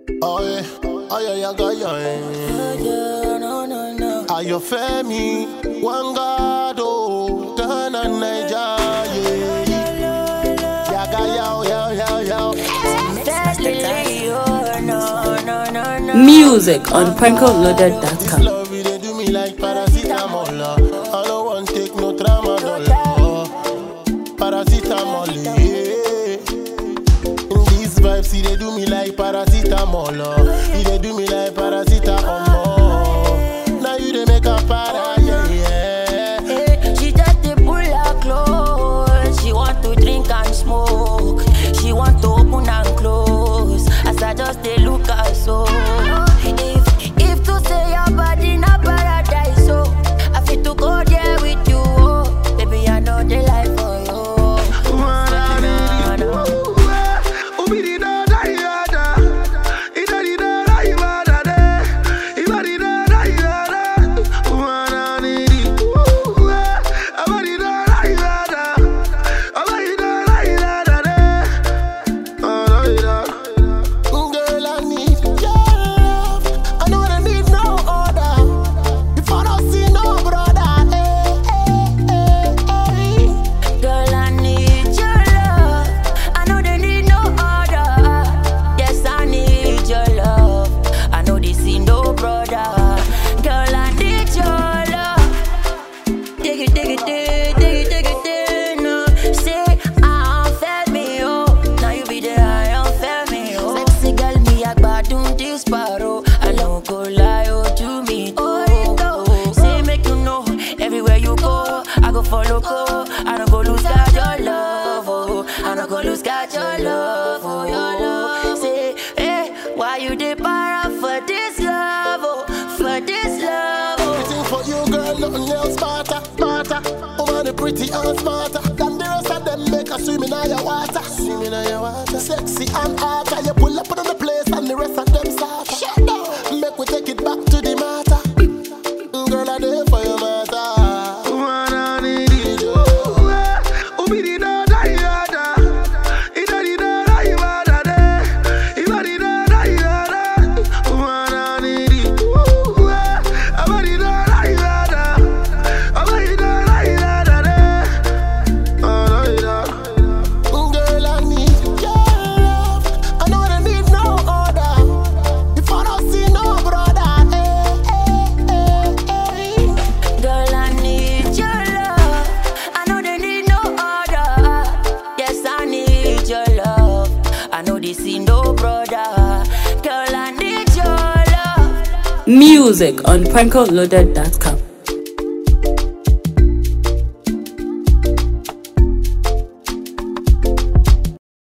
Oh yeah, oh yeah, yeah, yeah, yeah. Ayọ̀fẹ́mi Wangado Ghana Naija yeah. Yaga yao yao yao yao. Music on This prankoloaded.com. love it dey do me like paracetamol. uh. I no want take no tramadol. uh. Paracetamol, yeah. These vibes, it dey do me like paracetamol. uh. It dey do me like paracetamol. Now you dey make a para, yeah, yeah. She just dey pull her clothes. She want to drink and smoke. She want to open and close. As I just dey look her so. If if to say your body na paradise, so I fit to go there with you. Oh, baby I know the life for you. Girl, I need your love. I know I need no other. If I don't see no brother, eh, eh, eh, eh. Girl, I need your love. I know they need no other. Yes, I need your love. I know they see no brother. Girl, I need your love. Dig it, dig it, dig, dig it, dig it, dig. No, say I don't feel me, oh. Now you be there, I don't feel me, oh. Sexy girl, me a gbadun this paro. I don't go lie, oh, to me, oh. oh. Say make you know, everywhere you go, I go follow, go. I don't go lose God your love, oh. I don't go lose God your love, oh, your love. Say, hey, why you dey para for this love, oh, for this love, oh. Everything for you, girl, nothing else smarter, smarter. Over the pretty and smarter. Than the rest of them make a swim in your water. Swim in your water. Sexy and hotter. You pull up on the place and the rest of them start. Shut down. Make we take it back to the matter. Girl, I there for your matter. Girl, I need your love. I know I need no other. If I don't see no brother, eh, eh, eh, eh. Girl, I need your love. I know they need no other. Yes, I need your love. I know they see no brother. Girl, I need your love. Music on prankoloaded.com.